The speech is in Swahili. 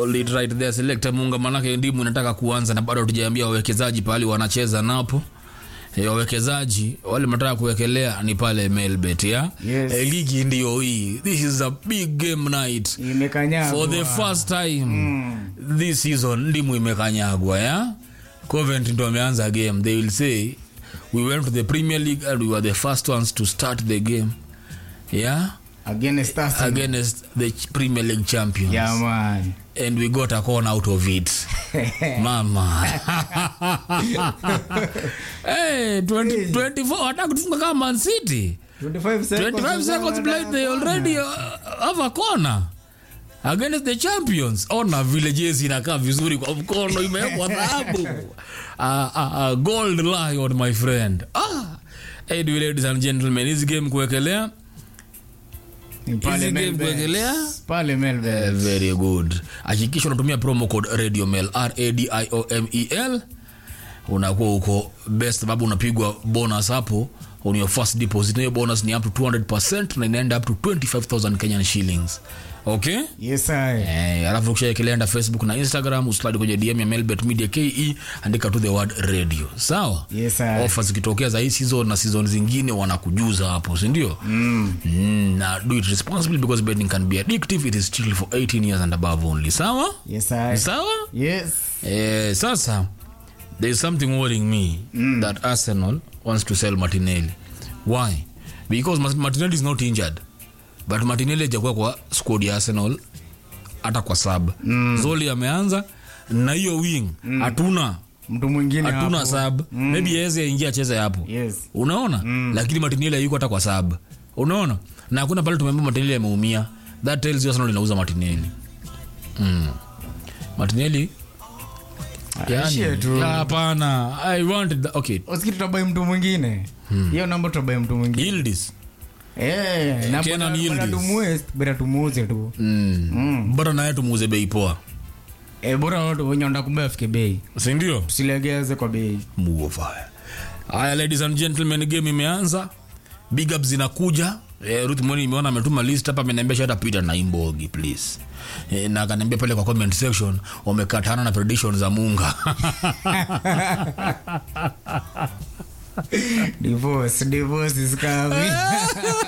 called it right there selector munga manake ndimu inataka kuanza na bado tujaambia wawekezaji pahali wanacheza napo e, wawekezaji wale mnataka kuwekelea ni pale melbet ya Yes. e, ligi ndio hii this is a big game night imekanyagwa for the first time this season ndimu imekanyagwa ya covent ndo ameanza game they will say we went to the premier league and we were the first ones to start the game yeah against us against the ch- premier league champions yeah man and we got a corner out of it mama hey, 20, 24 wataka kutufunga kama man city 25 seconds 25 seconds played they already uh, have a corner against the champions ona vile jezi inakaa vizuri kwa mkono imewekwa dhahabu uh, uh, uh, gold lion my friend ah. anyway, ladies and gentlemen hizi game kuwekelea Ni pale Hizi game Melbourne. kuwekelea? pale Melbourne. Eh, very good hakikisha unatumia promo code radio mail radiomel unakuwa uko best sababu unapigwa bonus hapo on your first deposit Na hiyo bonus ni up to 200 na inaenda up to 25000 kenyan shillings okay yes I. Eh, alafu ukishaekelea enda facebook na instagram uslide kwenye dm ya melbet media ke andika to the word radio sawa Yes, I. ofa zikitokea za hii season na season zingine wanakujuza hapo sindio mm. mm, na do it responsibly because betting can be addictive it is still for 18 years and above only sawa Yes I. sawa Yes. eh, sasa there is something worrying me mm. that arsenal wants to sell martinelli why because Mas- martinelli is not injured but martinelli hajakuwa kwa squad ya arsenal hata kwa sub mm. zoli ameanza na hiyo wing hatuna mtu mwingine hatuna hapo. sub mm. maybe yaweze aingia acheze hapo Yes. unaona mm. lakini martinelli hayuko hata kwa sub unaona na hakuna pale tumeambia martinelli ameumia that tells you arsenal inauza martinelli mm. martinelli Aishie yani tu. ya, hapana i wanted the, okay Usikii tutabai mtu mwingine hiyo namba tutabai mtu mwingine Yildiz Eh, na Kenan bora- bora Yildiz. tumuue, bora tumuuze tu mm. bora naye tumuuze bei poa Eh, bora watu wenye wanataka kumbe afike bei sindio tusilegeze kwa bei muofaya haya ladies and gentlemen game imeanza big up zinakuja eh, ruth moni imeona ametuma list hapa ameniambia shata pita na imbogi please eh, na akaniambia pale kwa comment section wamekatana na prediction za munga divorce divorce is coming